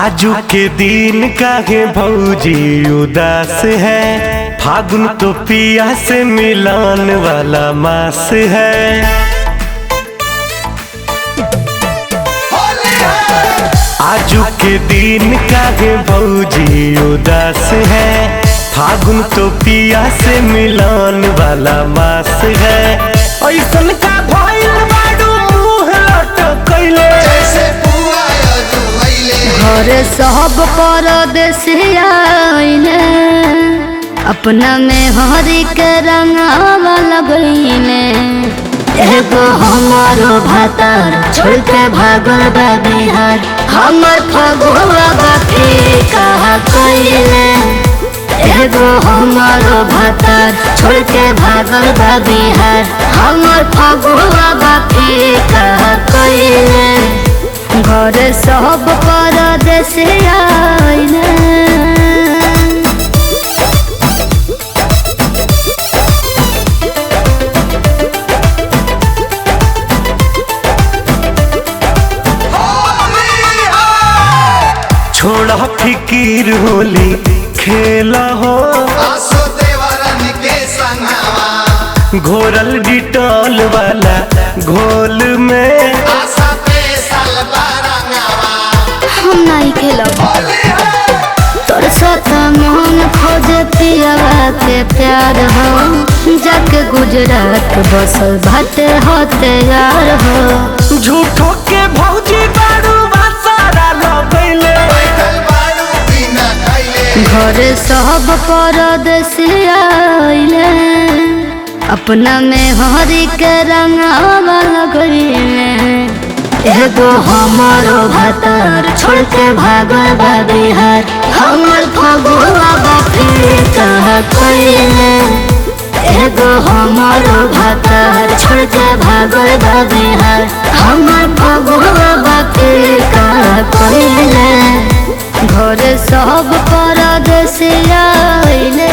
आजू के दिन काहे भौजी उदास है फागुन तो पिया से मिलान वाला मास है आजू के दिन काहे भौजी उदास है फागुन तो पिया से मिलान वाला मास है ऐसन का भइल बाडू मुंह लटकैले जैसे पुआ अजुलैले घर सब परदेसिया आइले अपना में हरी के रंगावा लगैले एगो हमारो भातार छोड़ के भागल बा बिहार हमर फगुआ बाकी कहा कइले एगो हमारो भातार छोड़ के भागल बा बिहार हमर फगुआ बाकी कहा कइले घर सब परदेश आइले छोड़ा फिकीर होली खेला हो आसो देवरन के संगवा घोरल डिटॉल वाला घोल में आशा पे सलबा रंगवा हम नहीं खेलब होली है तोर साथ मन खोज पियावा के प्यार हो जाके गुजरात बसल भाटे होते यार हो झूठो के भौजी बारू सारा लगैले बैठल बारू बिना खैले घर सब परदेश आइले अपना में हरी के रंगावा लगैले एगो हमारो भातार छोड़ के भागल बा बिहार हमर फगुआ बापी कहा कइले एगो हमारो भातार छोड़ के भागल बा बिहार हमर फगुआ बापी कहा कइले घर सब परदेश आइले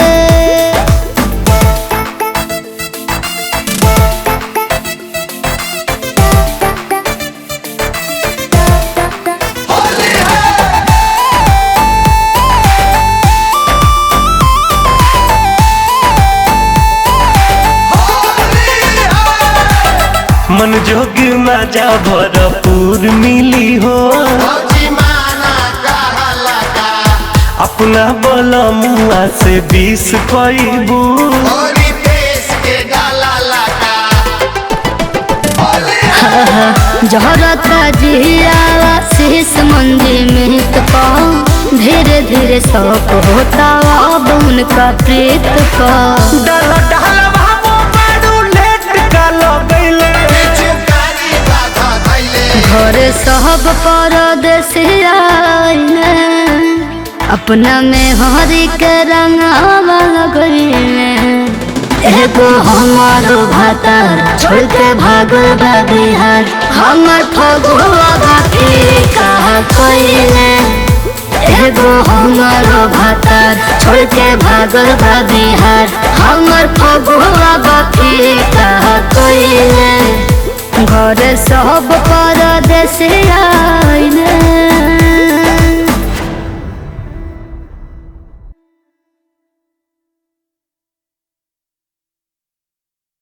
मन जोग मजा भरपूर मिली हो भौजी माना कहला का अपना बोला मुआ से बीस पैबू होली देश के डाला लगा होली है जहरत जिया शीश मंदिर में पाओ धीरे धीरे शौक होता अब उनका प्रीत का डाला डाला बाबू बारू लेट का लगैले चुकारी बाधा धैले घर सब परदेश आइले अपना में हरी के रंगावा लगैले एगो हमारो भातार छोड़ के भागल बा बिहार हमर फगुआ बाकी कहा कइले एगो हमारो भातार छोड़ के भागल बा बिहार हमर फगुआ बाकी कहा कइले घर सब परदेश